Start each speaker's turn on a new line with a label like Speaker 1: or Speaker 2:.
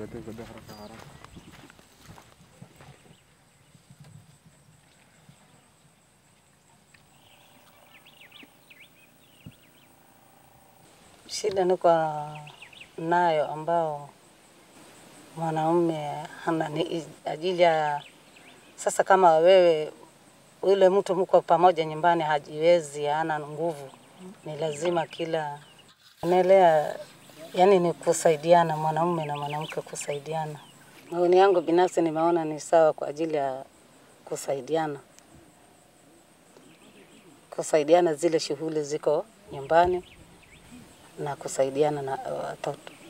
Speaker 1: Tuletee bidhaa haraka haraka.
Speaker 2: Shida niko nayo ambao mwanaume hana ni ajili ya sasa, kama wewe yule mtu mko pamoja nyumbani hajiwezi, hana nguvu, ni lazima kila unaelewa, yani ni kusaidiana, mwanaume na mwanamke kusaidiana. Maoni yangu binafsi nimeona ni sawa kwa ajili ya kusaidiana, kusaidiana zile shughuli ziko nyumbani na kusaidiana na watoto.